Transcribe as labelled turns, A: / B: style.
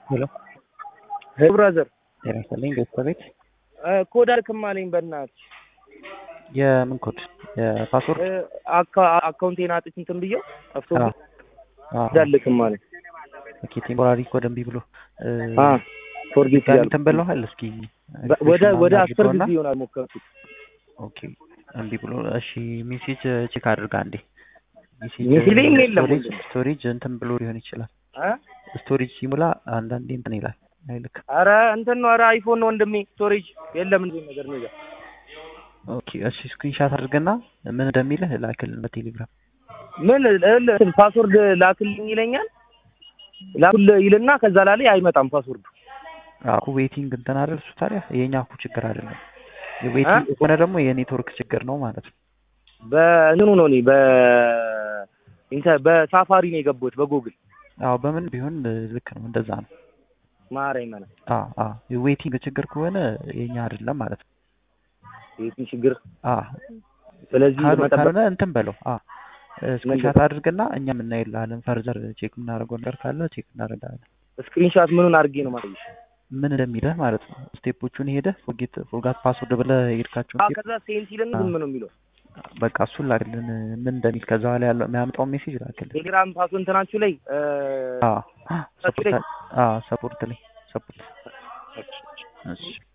A: ሄሎ
B: ሄሎ ብራዘር
A: ጤና ይስጥልኝ ቤተሰቤት
B: ኮድ አልክም አለኝ በእናትህ
A: የምን ኮድ የፓስወርድ
B: አካውንቴን አጥቼ እንትን ብዬው ጠፍቶ
A: አዎ አዎ
B: እንዳልክም አለኝ
A: ኦኬ ቴምፖራሪ ኮድ እምቢ ብሎ
B: አ ፎርጌት
A: ጋር
B: ያልኩ
A: እንትን ብለዋል እስኪ
B: ወደ ወደ አስር
A: አድርገውና
B: ጊዜ ይሆናል ሞከርኩት
A: ኦኬ እምቢ ብሎ እሺ ሜሴጅ ቼክ አድርጋ አንዴ ሜሴጅ
B: ሜሴጅ ላይም የለም
A: ስቶሬጅ
B: ወንድም።
A: ስቶሬጅ እንትን ብሎ ሊሆን ይችላል
B: አ
A: ስቶሬጅ ሲሙላ አንዳንዴ እንትን ይላል አይልክ
B: ኧረ እንትን ነው ኧረ አይፎን ነው ወንድሜ ስቶሬጅ የለም እንዴ ነገር ነው
A: ኦኬ እሺ ስክሪንሻት አድርገና ምን እንደሚልህ ላክልን በቴሌግራም
B: ምን እንትን ፓስወርድ ላክልኝ ይለኛል ላኩል ይልና ከዛ ላይ አይመጣም ፓስወርዱ
A: አኩ ዌቲንግ እንትን አይደል እሱ ታዲያ የኛ እኮ ችግር አይደለም የዌቲንግ ከሆነ ደግሞ የኔትወርክ ችግር ነው ማለት ነው
B: በእንትኑ ነው እኔ በ ኢንተ- በሳፋሪ ነው የገባሁት በጉግል
A: አዎ በምን ቢሆን ልክ ነው እንደዛ ነው
B: ማረኝ ማለት
A: አዎ አዎ የዌቲንግ ችግር ከሆነ የኛ አይደለም ማለት ነው
B: የዚህ ችግር
A: አዎ
B: ስለዚህ
A: ካሉ-
B: መጠበቅ
A: ካልሆነ እንትን በለው አዎ ስክሪንሻት አድርግና እኛም እናይልሃለን ፈርዘር ቼክ የምናደርገው ነገር ካለ ቼክ እናደርጋለን
B: ስክሪንሻት ምኑን አድርጌ ነው ማለት
A: ምን እንደሚልህ ማለት ነው ስቴፖቹን ሄደህ ፎርጌት ፎርጋት ፓስወርድ ብለህ ሄድካቸውን
B: አዎ ከዛ ሴንት ይልና ዝም ነው የሚለው
A: በቃ እሱን ላክልን ምን እንደሚል ከዛ በኋላ ያለው የሚያመጣውን ሜሴጅ ላክልን
B: ቴሌግራም ፓስወርድ እንትናችሁ ላይ እ፣
A: አዎ
B: ሰፖርት ላይ?
A: ሰፖርት አዎ ሰፖርት ላይ ሰፖርት እሺ